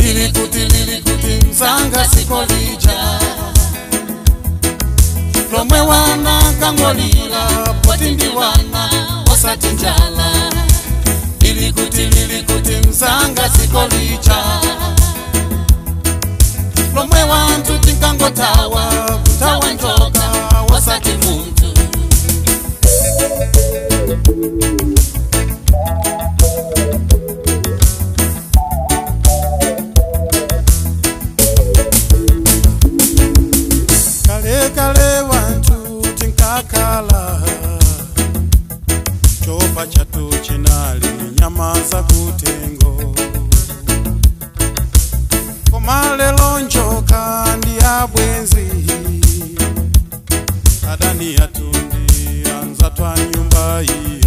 lili kuti lili kuti mzanga sikolija lomwe wana kangolira poti ndi wana osati njala lili kuti lili kuti mzanga sikolija lomwe wanthu tinkangotawa kutawa njoka wasati munthu kale kale wanthu tinkakhala chopa chathu chinali nyama zakutengo koma lero njoka ndi abwenzi adani yathu ndi anzathu a nyumba iyi